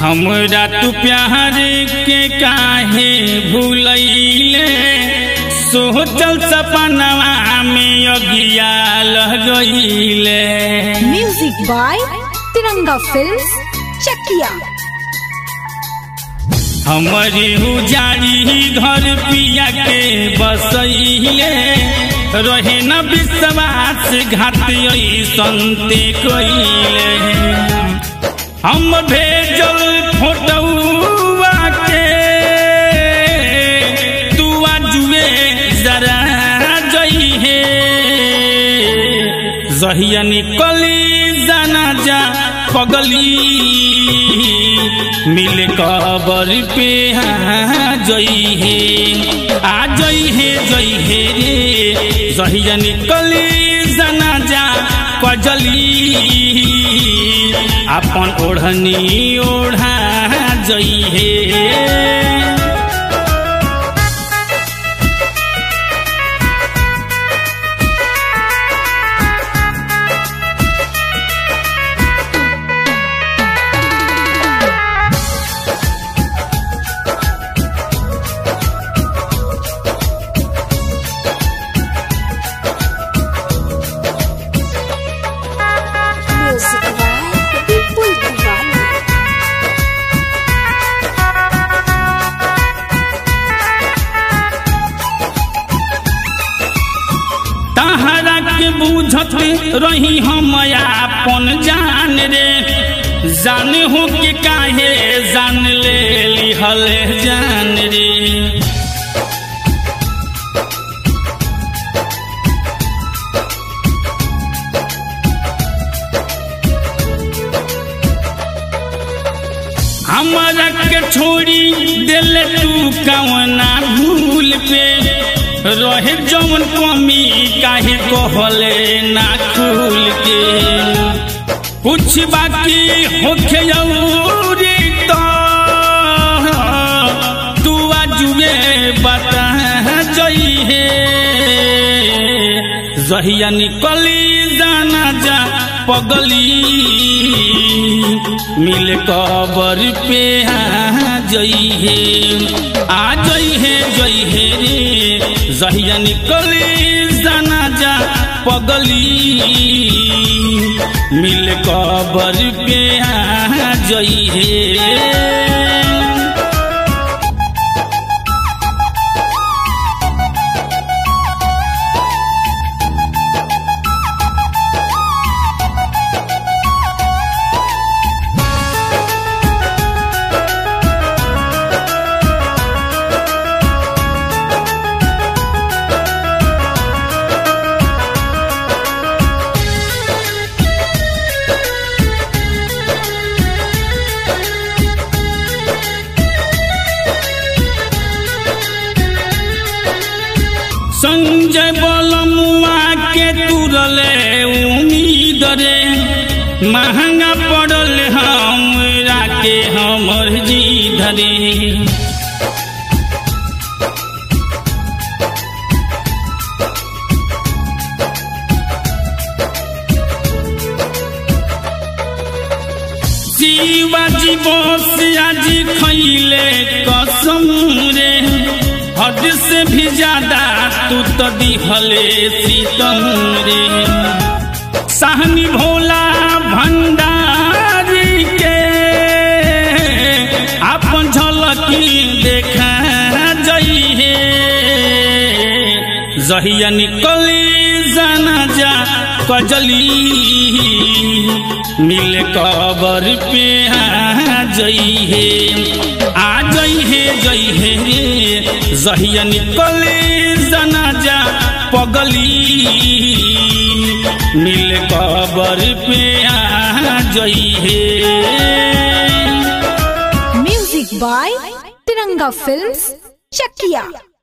हमरा तू प्यार के काहे भूलैले सोचल सपनवा में अगिया लग गईले music by Tiranga films Chakia हमारी उजाड़ी घर पिया के बसैले रहे न विश्वास घात संते कैले हम भेजल फोटुआ के तू जुए जरा जइहे जहिया निकली जाना जा पगली मिल कबर पे आ जइहे आ जइहे जइहे रे जहिया निकली जाना जा कजली अपन ओढ़नी ओढ़ा जइहे म्यूजिक बाय विपुल दीवाना तहरा के बुझत रही हम अपन जान रे जान हो के काहे जान ले लिहल जान रे हमरा के छोड़ी दिल तू कवना भूल पे रहे जौन कमी काहे कहले ना खुल के कुछ बाकी होखे जरूरी तो तू आजुए बता जइहे जहिया निकली जाना जा पगली मिल कबर पे आ जइहे आ जइहे जइहे रे जहिया निकली जाना जा पगली मिल कबर पे आ जइहे संजय बलमुआ के तुरले उम्मीद रे महंगा पड़ल हमरा के हमर जी धरे शिवाजी बोस आज खैले कसम रे हद से भी ज्यादा तू तो दिहले सीतम रे सहनी भोला भंडारी के अपन झलकी देखा जइहे जहिया निकली जाना जा कजली मिल कबर पे आ जइहे आ जइहे जइहे रे जहिया निकली जाना जा पगली मिल कबर पे आ जइहे music by Tiranga films Chakiya